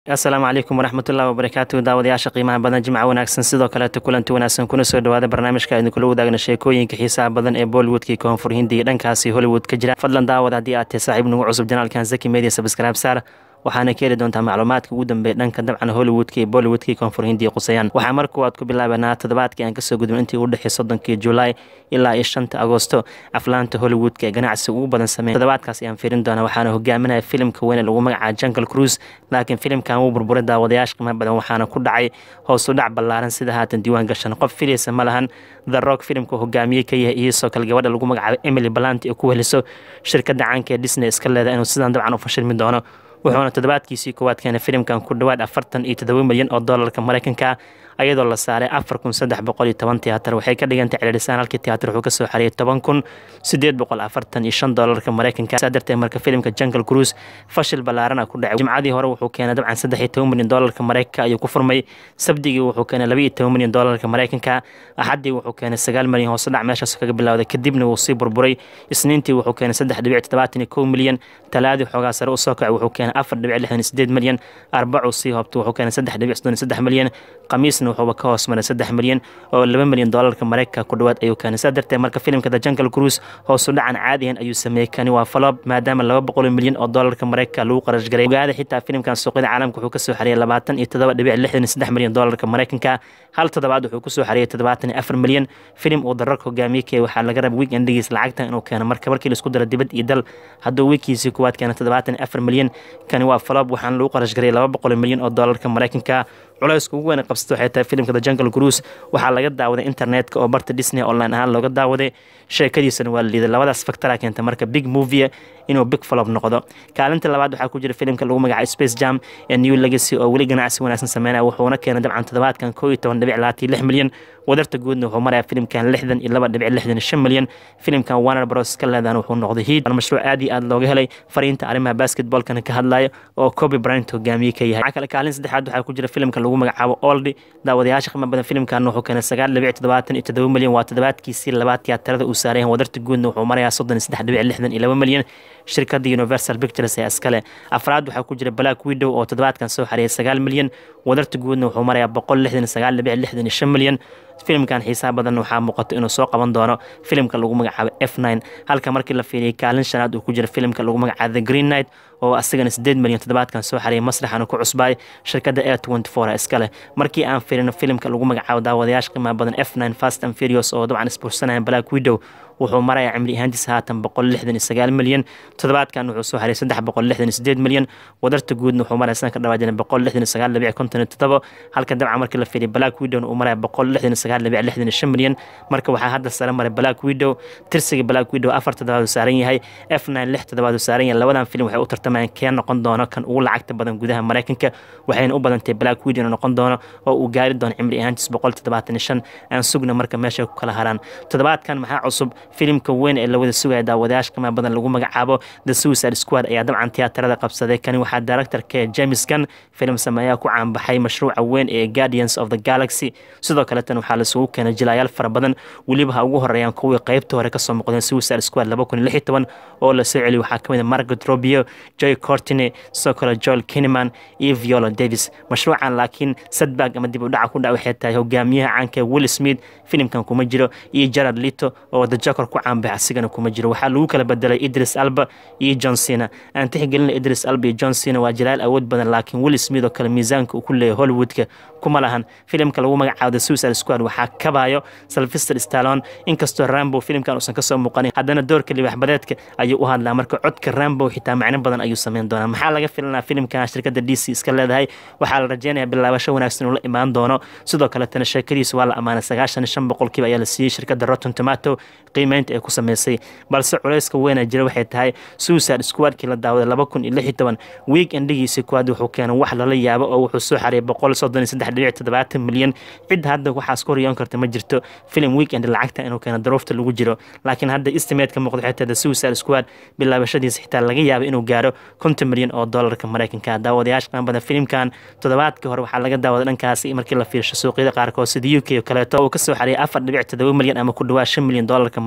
asalaamu calaykum waraxmatullahi wabarakaatu daawadayaasha qiimaha badan jimca wanaagsan sidoo kaleeto kulanti wanaagsan kuna soo dhawaada barnaamijka idinkula wadaagna sheekooyinka xiisaha badan ee bollywoodkii koonfur hindiga dhankaasi hollywood ka jira fadlan daawad haddii aad tahay saaxiib nagu cusub janaalkan zaki media subscribe saar waxaana ka heli doontaa macluumaadka ugu dambeeya dhanka dabcan hollywoodka iyo bollywoodkii koonfur hindiya qusayaan waxaa markuu aad ku bilaabanaa toddobaadkii aan kasoo gudbin intii u dhexey soddonkii julaay ilaa iyo shanta agoosto aflaanta hollywoodka ee ganacsiga ugu badan sameeya toddobaadkaas ayaan fiirin doonaa waxaana hogaaminaya filimka weyn ee lagu magacaaba jungle cruise laakiin filimkan wuu burburay daawadayaasha qiimaha badan waxaana ku dhacay hoos u dhac ballaaran sida haatan diiwaan gashan qof filaysa ma lahan the rock filimka hogaamiye ka yahay iyosoo kale gabadha lagu magacaabo emily balanti ee ku weheliso shirkadda caanka ee disney iska leedahay inuu sidan dabcan u fashilmi doono wuxuuna toddobaadkiisii koowaad keenay filimkan ku dhowaad afartan iyo toddoba milyan oo doolarka maraykanka ayadoo la saaray afar kun saddex boqol iyo toban tiyaatar waxay ka dhigantay celcelisaan halkii tiyaatar wuxuu kasoo xariyay toban kun sideed boqol afartan iyo shan doolarka maraykanka saa darteed marka filimka jungle cruise fashil ballaarana ku dhacay jimcadii hore wuxuu keenay dabcan saddex iyo toban milyan doolarka maraykanka ayuu ku furmay sabdigii wuxuu keenay laba iyo toban milyan doolarka maraykanka axaddii wuxuu keenay sagaal milyan hoose dhac meeshaas kaga bilowday kadibna wuu sii burburay isniintii wuxuu keenay saddex dhibic toddobaatan iyo kow milyan talaadii xoogaa sare usoo kacay wuxuu keenay afar dhibic lixdan iyo sideed milyan arbacuu sii hoobtay wuxuu keenay saddex dhibic soddon iyo saddex milyan khamiisna wuxuuba ka hoos maray saddex milyan oo laba milyan doolarka maraykanka ku dhowaad ayuu keenay saa darteed marka filimka the jungle cruise hoosu dhacan caadiyan ayuu sameeyey kani waa falob maadaama laba boqol milyan oo doolarka maraykanka lagu qarash garay ogaada xitaa filimkan suuqyada caalamka wuxuu kasoo xariyay labaatan iyo toddoba dhibic lixdan iyo saddex milyan doolarka maraykanka hal toddobaad wuxuu kusoo xariyay toddobaatan iyo afar milyan filim uu dararka hogaamiye kee waxaa laga raba week endigiis lacagtan inuu keeno marka markii laisku daro dibad iyo dal hadduu wiikiisii kuwaad keena toddobaatan iyo afar milyan kani waa falob waxaana lagu qarash garay laba boqol milyan oo doolarka maraykanka culayska ugu weyn qabsata waxay tahay filimka the jungle cruise waxaa laga daawaday internetka oo barta disney online ahaan looga daawaday sheekadiisana waa la liiday labadaas factora keenta marka big movie inuu big flop noqdo kaalinta labaad waxaa ku jira filimka lagu magacaabo space jam ee new legacy oo weli ganacsi wanaagsan sameynaya wuxuuna keenay dabcan toddobaadkan koo iyo toban dhibic labaatan iyo lix milyan wadarta guudna wuxuu maraya filimkan lixdan iyo laba dhibic lixdan iyo shan milyan filimkan warner bros ka leedahan wuxuu noqday hiid mashruuc aad iyo aad looga helay fariinta arrimaha basketballkana ka hadlaya oo kobe bryant hogaamiye ka yahay waxaa kale kaalin saddexaad waxaa ku jira filimka lagu magacaabo oldi daawadayaasha qiimo badan filimkan wuxuu keenay sagaal dhibic toddobaatan iyo toddoba milyan waa toddobaadkiisii labaad tiyaatarada uu saaran yahay wadarta guudna wuxuu marayaa soddon iyo saddex dhibic lixdan iyo laba milyan shirkadda universal pictures ee iskale afraad waxaa ku jira black widow oo toddobaadkan soo xariyay sagaal milyan wadarta guudna wuxuu marayaa boqol lixdan iyo sagaal dhibic lixdan iyo shan milyan filimkan xiisaha badan waxaa muuqato inuu soo qaban doono filimka lagu magacaabo f nine halka markii la fiiriyay kaalin shanaad uu ku jira filimka lagu magacaabo the green night oo asagana sideed milyan toddobaadkan soo xariyay masraxana ku cusbaay shirkadda air twenty four iskale markii aan fiirino filimka lagu magacaabo daawadayaasha qiimaha badan f nine fast and furious oo dabcan isbuursanaya black widow wuxuu marayaa cimri ahaantiisa haatan boqol lixdan iyo sagaal milyan toddobaadkan wuxuu soo xariyay saddex boqol lixdan iyo sideed milyan wadarta guudna wuxuu maraya sanadka dhawaajina boqol lixdan iyo sagaal dhibic konton iyo toddobo halka dabcan markii la fiiriyay black widow uu maraya boqol lixdan iyo sagaal dhibic lixdan iyo shan milyan marka waxaa hadda sare maray black widow tirsiga black widow afar toddobaad uu saaran yahay f nine lix toddobaad uu saaran yahay labadan filim waxay u tartamayaan kee noqon doono kan ugu lacagta badan gudaha maraykanka waxayna u badantay black widow noqon doono oo uu gaari doono cimri ahaantiis boqol toddobaatan iyo shan aan sugna marka meesha ku kala haraan toddobaadkan maxaa cusub filimka weyn ee lawada sugaya daawadayaasha qiimaha badan lagu magacaabo the suicide squad ayaa dabcan tiyaatarada qabsaday kani waxaa directorka james gun filim sameeyaa ku caanbaxay mashruuca weyn ee guardians of the galaxy sidoo kaletan waxaa lasugu keenay jilaayaal fara badan weliba ha ugu horeeyaan kuwii qeybta hore kasoo muuqdeen suicide squad laba kun iyo lix iyo toban oo la soo celiyay waxaa kamid a margaret robio joy cortine sidoo kale joel kineman iyo viola davis mashruucan laakiin sadbag ama dib u dhaca ku dhac waxay tahay hogaamiyaha caanka will smith filimkan kuma jiro iyo gerard lito oo the joker ku caanbaxay asigana kuma jiro waxaa lagu kala bedelay idris alba iyo john cena aan tixgelina idris alba iyo john cena waa jalaal awood badan laakiin will smith oo kale miisaanka uu ku leeyahay hollywoodka kuma lahan filimka lagu magacaabo the suicide squad waxaa kabayo sylvester stallone inkastoo rambo filimkan uusan kasoo muuqanin haddana doorka libaxbadeedka ayuu u hadlaa marka codka rambo xitaa macno badan ayuu sameyn doonaa maxaa laga filanaa filimkan shirkadda d c iska leedahay waxaa la rajeynaya bilaabasho wanaagsan uu la imaan doono sidoo kaletana sheekadiisa waa la ammaanay sagaashan iyo shan boqolkiiba ayaa la siiyey shirkadda rotten tomato qiimeynta ay ku sameysay balse culayska weyna jira waxay tahay suicide squadkii la daawaday laba kun iyo lix iyo toban week endigiisii kuwaad wuxuu keenay wax lala yaabo oo wuxuu soo xariyay boqol soddon iyo saddex dhibic toddobaatan milyan cid hadda waxaas ku riyoon karta ma jirto filim weekend lacagta inuu keeno daruufta lagu jiro laakiin hadda estimateska muuqda waxay tahay the suicide squad bilaabashadiisa xitaa laga yaabo inuu gaaro konton milyan oo doolarka maraykanka daawadayaasha qiimo badan filimkan toddobaadkii hore waxaa laga daawaday dhankaasi markii la fiirsho suuqyada qaarkood sida u k oo kaleeto uu kasoo xariyay afar dhibic toddoba milyan ama ku dhawaa shan milyan doolarka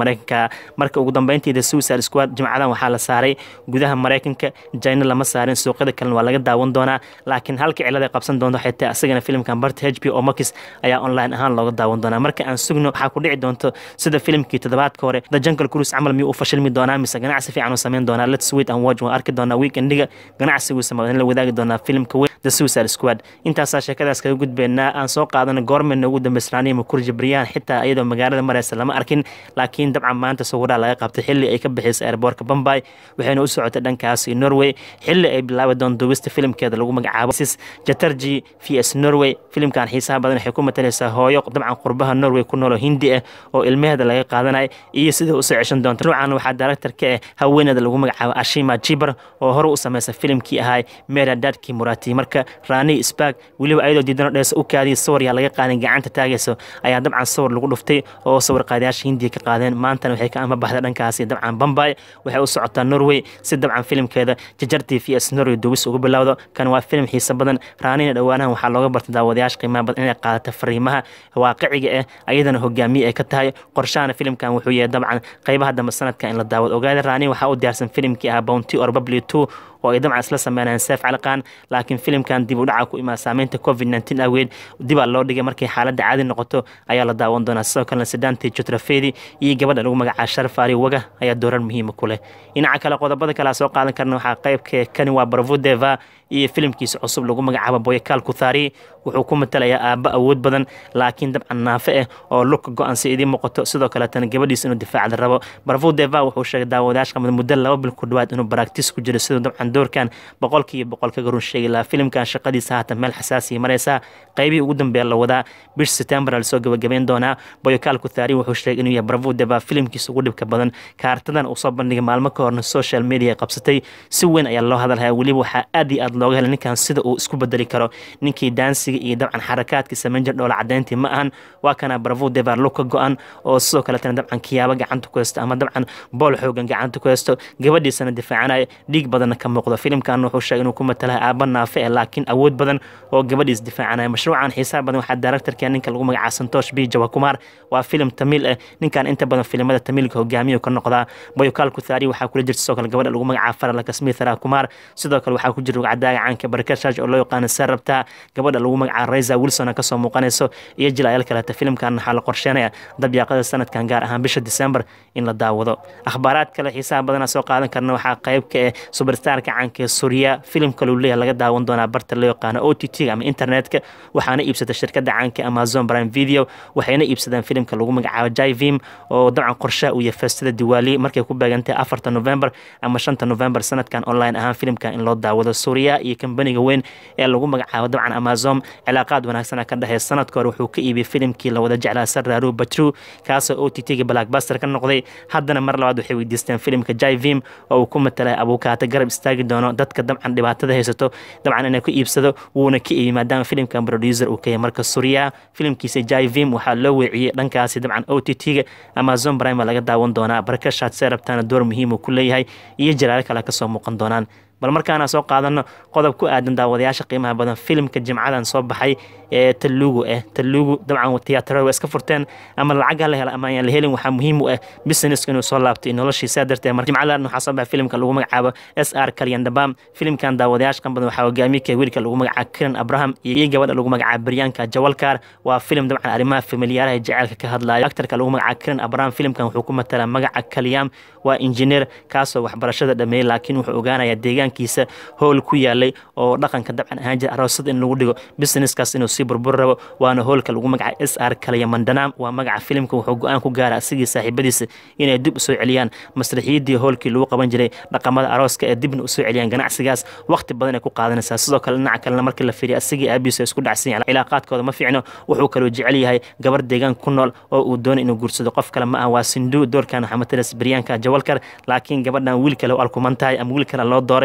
mareykanka marka ugu dambeyntiida suicide squad jimcadan waxaa la saaray gudaha mareykanka jina lama saarin suuqyada kalena waa laga daawan doonaa laakiin halka cilada qabsan doonto xitaa isagana filimkan barta h b o max ayaa online ahaan looga daawan doonaa marka aan sugno waxaa ku dhici doonto sida filimkii toddobaadka hore the jungle cruise camal miyuu u fashilmi doonaa mise ganacsi fiican uu sameyn doonaa let's wait and watch waan arki doonaa weekendiga ganacsigiisa ma la wadaagi doonaa filimka weyn the suicide squad intaasaa sheekadaas kaga gudbeynaa aan soo qaadano goormena ugu dambeysnaaniya makurji baryaan xitaa iyadoo magaalada mareysa lama arkin laakiin dabcan maanta sawiraha laga qabtay xilli ay ka bixisay airboortka bombay waxayna u socotay dhankaasi norway xilli ay bilaabi doon duubista filimkeeda lagu magacaabo sis jatarji v s norway filimkan xiisaha badan waxay ku matalaysaa hooyo dabcan qurbaha norway ku nooloo hindi ah oo ilmaheeda laga qaadanaya iyo sidai usoo ceshan doonta nuucan waxaa director ka ah haweeneeda lagu magacaabo ashima jibar oo hore u sameysa filimkii ahay mera dadki murati marka rani spark weliba ayadoo diidano dheesa u kaadiyay sawir yaa laga qaadin gacanta taagayso ayaa dabcan sawir lagu dhuftay oo sawir qaadayaasha hindiya ka qaadeen maantana waxay ka ama baxda dhankaasi dabcan bombay waxay u socotaa norway si dabcan filimkeeda jajartii v s norway duubis ugu bilowdo kan waa filim xiise badan raanina dhowaanahan waxaa looga bartay daawadayaasha qiimaha badan inay qaadato fariimaha waaqiciga ah ayadana hogaamiye ay ka tahay qorshahana filimkan wuxuu yahay dabcan qeybaha dambe sanadka in la daawado ogaada raani waxaa u diyaarsan filimkii ah bounty or babli two oo ay dabcan isla sameynayaan seef caliqaan laakiin filimkan dib u dhaca ku imaa saameynta covid nteen awgeed dibaa loo dhigay markay xaaladda caadi noqoto ayaa la daawan doonaa sidoo kalena sidaantii jutrafedi iyo gabadha lagu magacaa sharaf ari waga ayaa doorar muhiima ku leh dhinaca kale qodobada kale soo qaadan karna waxaa qeybka kani waa barvodeva iyo filimkiisa cusub lagu magacaabo boyakaal kuthari wuxuu ku matalayaa aabbo awood badan laakiin dabcan naafe ah oo lugka go-an si idiin muuqato sidoo kaleetana gabadhiisa inuu difaacda rabo barvodeva wuxuu sheegay daawadayaashka muddo laba bil ku dhawaad inuu baraktis ku jiro siduu dabcan doorkan boqolkiiba boqol kaga run sheegi lahaa filimkan shaqadiisa haatan meel xasaasiya mareysaa qeybihii ugu dambeeya la wadaa bish september lasoo gabagabeyn doonaa boyokaal kuthari wuxuu sheegay inuu yahay barvodeva filimkiisa ugu dhibka badan kaartadan uu soo bandhigay maalmo ka horna social media qabsatay si weyn ayaa loo hadalhaya weliba waxaa aad iyo aad looga helay ninkan sida uu isku bedeli karo ninkii daansiga iyo dabcan xarakaadkii samayn jir dhoola cadeyntii ma ahan waa kana barvodeva lug ka go-an oo sidoo kaletana dabcan kiyaabo gacanta ku haysto ama dabcan bool xoogan gacanta ku haysto gabadhiisana difaacanaya dhiig badanna ka muuqdo filimkan wuxuu sheegay inuu ku matalaha aaba naafe eh laakiin awood badan oo gabadhiis difaacanaya mashruucan xiisaha badan waxaa directorka ninka lagu magacaa santosh b jawakumar waa filim tamiil ah ninkan inta badan filimada tamiilka hogaamiyo ka noqdaa boyokaal kuthari waxaa kula jirta sidoo kale gabadha lagu magacaa faralaka smithra kumar sidoo kale waxaa ku jira rugcadaaga caanka barakashaaj oo loo yaqaano sarabta gabadha lagu magacaa raysa wilson kasoo muuqanayso iyo jilayaal kaleeta filimkan waxaa la qorsheenaya dabyaaqada sanadkan gaar ahaan bisha december in la daawado akhbaaraad kale xiisaha badana soo qaadan karna waxaa qayb ka ah superstarka caanka ee suriya filim kaluu leeyahay laga daawan doonaa barta loo yaqaano o t t ama internetka waxaana iibsatay shirkadda caanka amazon prime video waxayna iibsadeen filimka lagu magacaabo jivim oo dabcan qorshaha uu yahay feestada diwaali markay ku beegantay afarta november ama shanta november sanadkan online ahaan filimkan in loo daawado suriya iyo kambaniga weyn ee lagu magacaabo dabcan amazon cilaaqaad wanaagsana ka dhexeey sanadka hore wuxuu ka iibiyey filimkii la wada jeclaa sararu batru kaasoo o t t-ga blackbuster ka noqday haddana mar labaad waxay weydiisteen filimka jivim oo uu ku matalay abuukaata garab istaagi doono dadka dabcan dhibaatada haysato dabcan inay ku iibsado wuuna ka iibi maadaama filimkan producer uu kaya marka suriya filimkiisa jivim waxaa loo weeciyey dhankaasi dabcan o t t-ga amazon prime laga daawan doonaa barakashaad see rabtaana door muhiim uu ku leeyahay iyo jalaalo kale kasoo muuqan doonaan bal markaana soo qaadano qodob ku aadan daawadayaasha qiimaha badan filimka jimcadan soo baxay ee talugu ah talugu dabcan tiyaatarada waa iska furteen ama lacag ha la hela ama ayaan la helin waxaa muhiim u ah businesska inuu soo laabtay noloshiisa darteed mar jimcadan waxaa soo baxay filimka lagu magacaabo s r kalyandabam filimkan daawadayaasha qan badan waxaa hogaamiye ka wiilka lagu magacaabo kiran abraham iyo gabadha lagu magacaabo baryaanka jawalkar waa filim dabcan arrimaha familiyaaraha jaceylka ka hadlayo aktarka lagu magacaabo kiran abraham filimkan wuxuu ku matalaa magaca kalyam waa injineer kaasoo waxbarashada dhameeyey laakiin wuxuu ogaanayaa deegaankiisa howl ku yaalay oo dhaqanka dabcan ahaan jira aroosada in lagu dhigo businesskaas inuu sii burbur rabo waana hoolka lagu magaca s r kalya mandanaam waa magaca filimka wuxuu go-aan ku gaara asigii saaxiibadiisa inay dib usoo celiyaan masraxiyadii hoolkii lagu qaban jiray dhaqamada arooska ee dibna usoo celiyaan ganacsigaas waqti badan ay ku qaadanaysaa sidoo kale dhinaca kalena markii la fiiriya asigii aabiisa isku dhacsan yahay cilaaqaadkooda ma fiicno wuxuu kaloo jecel yahay gabar deegaan ku nool oo uu doonay inuu guursado qof kale ma ah waa sinduu doorkan waxaa matalas baryaanka jawalkar laakiin gabadhan wiil kale u alkuman tahay ama wiil kale loo dooray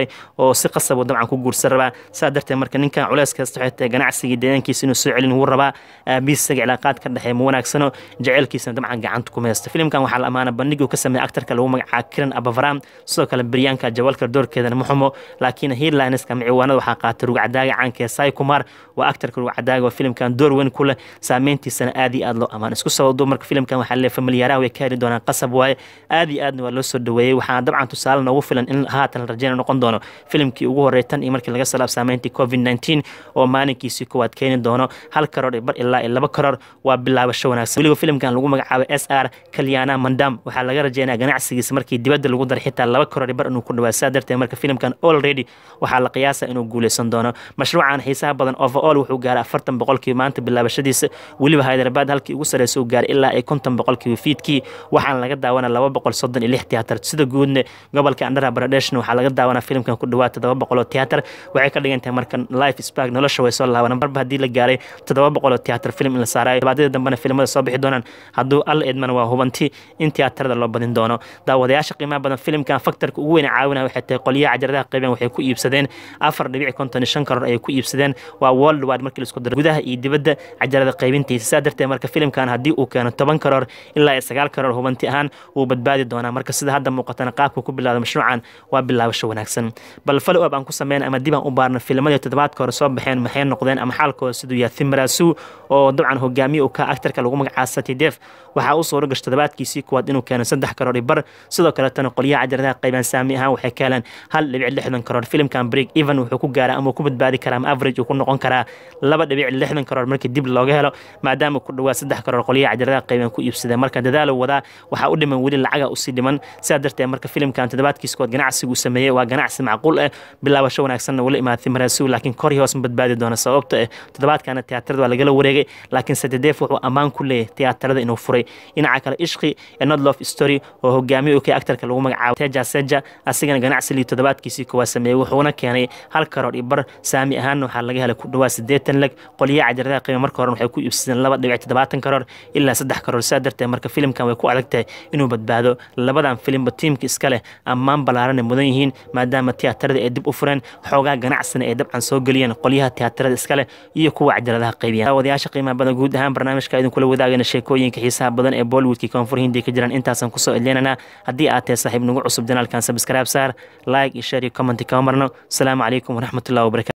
oo si qasab dabcan ku guursan rabaa saa darteed marka ninkan culeys kasta waxay tahay ganacsigii deegaankiisa inuu soo celin wuu rabaa aabiis isaga cilaaqaad ka dhexeeya ma wanaagsano jaceylkiisana dabcan gacanta kuma haysta filimkan waxaa la amaana bandhigii ka sameeyay aktarka lagu magacaabo kiran abavaram sidoo kale baryaanka jawalka doorkeedana ma xumo laakiin headlineska miciwaanada waxaa qaatay rugcadaaga caanka ee sai kumar waa aktarka rugcadaaga oo filimkan door weyn ku leh saameyntiisana aad iyo aad loo amaan isku soo wado marka filimkan waxaa leeyahay familiyaaraha way ka heli doonaan qasab waaye aad iyo aadna waa loo soo dhaweeyey waxaana dabcan tusaale noogu filan in haatan la rajeyna noqon doono filimkii ugu horreey tan iyo markii laga salaab saameyntii covid 19 oo maalinkiisii koowaad keeni doono hal karoor iyo bar ilaa iyo laba karoor waa bilaabasho wanaagsan weliba filimkan lagu magacaabo s r kalyana mandam waxaa laga rajeynaya ganacsigiisa markii dibadda lagu daray xitaa laba karoor iyo bar inuu ku dhawaa saa darteed marka filimkan already waxaa la qiyaasa inuu guuleysan doono mashruucan xiisaha badan overall wuxuu gaaray afartan boqolkiiba maanta bilaabashadiisa weliba hyderabad halkii ugu sareysa uu gaaray ilaa ay konton boqolkiiba fiidkii waxaana laga daawana laba boqol soddon iyo lix tiyaatar sida guudna gobolka andhara baradheshna waxaa laga daawanaa filimkan ku dhawaad toddoba boqol oo tiyaatar waxay ka dhigan tahay marka life spark nolosha way soo laabanaan marba haddii la gaaray toddoba boqol oo tiyaatar film in la saarayo dabaadada dambena filimada soo bixi doonaan hadduu alla edmana waa hubanti in tiyaatarada loo badin doono daawadayaasha qiimaha badan filimkan faktarka ugu weyn caawinaya waxay tahay qolyaha cajaradaha qaybeen waxay ku iibsadeen afar dhibic konton iyo shan karoor ayay ku iibsadeen waa world wide markii laisku daro gudaha iyo dibadda cajarada qaybintiisa saa darteed marka filimkan haddii uu keeno toban karoor ilaa iyo sagaal karoor hubanti ahaan wuu badbaadi doonaa marka sida hadda muuqatana qaabka ku bilaada mashruucan waa bilaabasho wanaagsan bal follow up aan ku sameyn ama dib aan u baarna filamadii toddobaadka hore soo baxeen maxay noqdeen ama xaalkooda siduu yahay thimarasu oo dabcan hogaamiye uu ka aktarka lagu magacaabo satidef waxaa u suura gashay toddobaadkiisii kuwaad inuu keeno saddex karoor iyo bar sidoo kaletana qolyaha cajaradaha qaybaan saami ahaan waxay ka heleen hal dhibic lixdan karoor filimkan break even wuxuu ku gaaraa ama ku badbaadi karaa ama average uu ku noqon karaa laba dhibic lixdan karoor markii dib looga helo maadaama ku dhawaa saddex karoor qolyaha cajaradaha qaybaan ku iibsadeen marka dadaalo wadaa waxaa u dhiman weli lacaga usii dhiman sidaa darteed marka filimkan toddobaadkiisa kuwaad ganacsigu sameeyey waa ganacsi macquul ah bilaabasho wanaagsanna wala imaada thimarasu laakiin kor iyo hoos ma badbaadi doona sababta ah toddobaadkana tiyaatarada waa lagala wareegay laakiin sadedeef wuxuu ammaan ku leeyahay tiyaatarada inuu furay dhinaca kale ishqi ee not love story oo hogaamiye u kay aktarka lagu magacaabo teja seja asigana ganacsigii toddobaadkiisii koowaad sameeyey wuxuuna keenay hal karoor iyo bar saami ahaanna waxaa laga helay ku dhawaa siddeetan leg qolyaha cajaradaha qiima marka hore waxay ku iibsadeen laba dhibic toddobaatan karoor ilaa saddex karoor sidaa darteed marka filimkan way ku adag tahay inuu badbaado labadan filimba tiimka iska leh ammaan ballaaran ay mudan yihiin maadaama tiyaatarada ay dib u fureen xoogaa ganacsina ay dabcan soo geliyeen qolyaha tiyaatarada iska leh iyo kuwa cajaladaha qaybiyeen daawadayaasha qiimaha badan guud ahaan barnaamijka idinkula wadaagayna sheekooyinka xiisaha badan ee bollywoodkii koonfur hindiya ka jiraan intaasan kusoo edleynanaa haddii aad tahay saaxiib nagu cusub janaalkan sabskraib saar like iyo share iyo commenti kama marno asalaamu calaykum waraxmatullahi wabarakatu